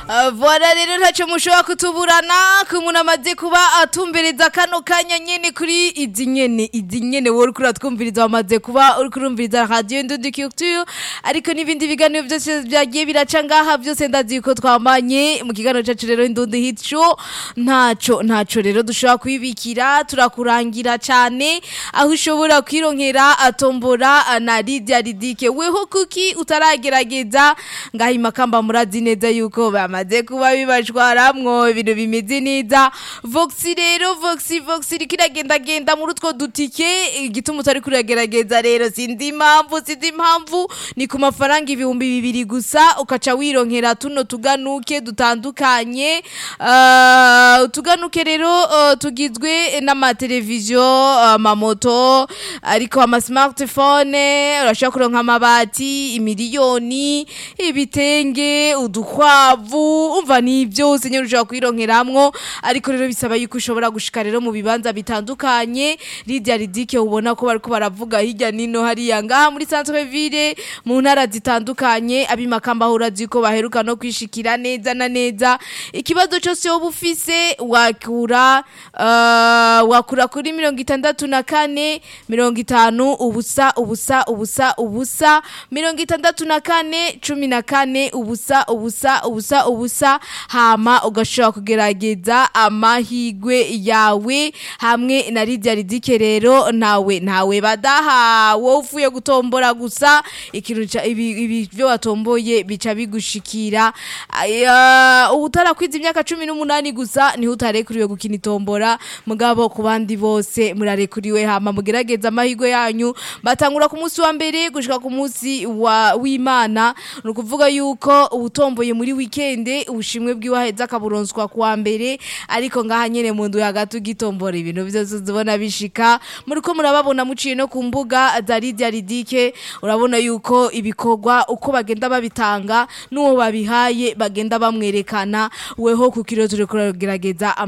Uh, Voilà rero ntacyo mushobora kutuburana ku muntu amaze kuba atumviriza kano kanya nyene kuri izi nyene izi nyene wowe uriko uratwumviriza wamaze kuba uriko urumviriza radio Ndundi Culture ariko n'ibindi biganiro byose byagiye biraca ngaha byose ndazi ko twamanye mu kiganiro cyacu rero Ndundi Hit Show ntaco ntaco rero dushobora kwibikira turakurangira cyane aho ushobora kwironkera atombora na Lydia Ridike weho kuki utaragerageza ngaha imakamba murazi neza yuko bamaze kuba bibashwaramwo ibintu bimeze neza voxi rero voxi voxi iriko iragendagenda muri utwo dutike igituma utari kuragerageza rero sinzi impamvu sinzi impamvu ni ku mafaranga ibihumbi bibiri gusa ukaca wironkera tuno tuganuke dutandukanye Ah, utuganuke rero ah, tugizwe n'amateleviziyo amamoto ariko ama smartphone urashobora kuronka amabati imiliyoni ibitenge udukwavu umva ni byose nyine ushobora kwironkeramwo ariko rero bisaba yuko ushobora gushika rero mu bibanza bitandukanye Lydia Ridike ubona ko bariko baravuga hirya nino hariya ngaha muri centre ville mu ntara zitandukanye abimakamba aho urazi ko baheruka no kwishikira neza na neza ikibazo cyose wowe ufise wakura uh, wakura kuri mirongo itandatu na kane mirongo itanu ubusa ubusa ubusa ubusa mirongo itandatu na kane cumi na kane ubusa ubusa ubusa ubusa hama ugashobora kugerageza amahigwe yawe hamwe na Lydia Ridike rero nawe nawe badaha wowe uvuye gutombora gusa ikintu ca- ibi ibi byo watomboye bica bigushikira Aya, utarakwiza imyaka cumi n'umunani gusa niho utarekuriwe gukina itombora mugabo ku bandi bose murarekuriwe hama mugerageza amahigwe yanyu batangura ku munsi wa mbere gushika ku munsi wa w'Imana ni ukuvuga yuko ubutomboye muri weekend ubushimwe bw'iwaheza akaburonswa kuwa mbere ariko ngaha nyene mu ndu hagati ugitombora ibintu byose uzibona bishika muriko murababona muciye no ku mbuga za Lydia Ridike urabona yuko ibikorwa uko bagenda babitanga n'uwo babihaye bagenda bamwerekana weho ku kiro turiko turagerageza